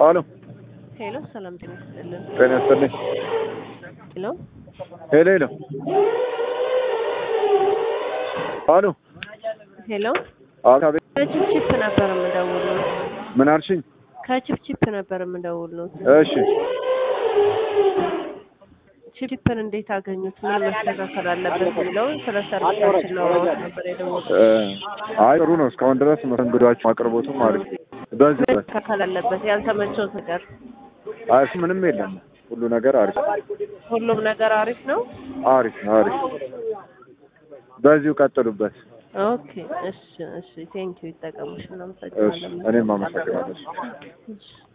አሎ ሄሎ፣ ሰላም ጤና ይስጥልን። ጤና ይስጥልኝ። ሄሎ፣ ሄሎ ሄሎ አሎ ሄሎ፣ አቤት ከቺፕቺፕ ነበር የምደውለው። ምን አልሽኝ? ከቺፕቺፕ ነበር የምደውለው። እሺ ቺፕን እንዴት አገኙት? ምን መስተካከል አለበት የሚለውን ስለ ሰርቪሳችን ለማወቅ ነበር የደወልኩት። እ አይ ጥሩ ነው። እስካሁን ድረስ መስተንግዷችሁ አቅርቦቱም አሪፍ በዚህ ምን መስተካከል አለበት? ያልተመቸው ነገር? አይ እሱ ምንም የለም። ሁሉ ነገር አሪፍ ሁሉም ነገር አሪፍ ነው። አሪፍ አሪፍ። በዚሁ ቀጥሉበት። ኦኬ፣ እሺ፣ እሺ። ቴንኪው። ይጠቀሙሽ። እሺ እናመሰግናለን። እኔም አመሰግናለሁ። እሺ።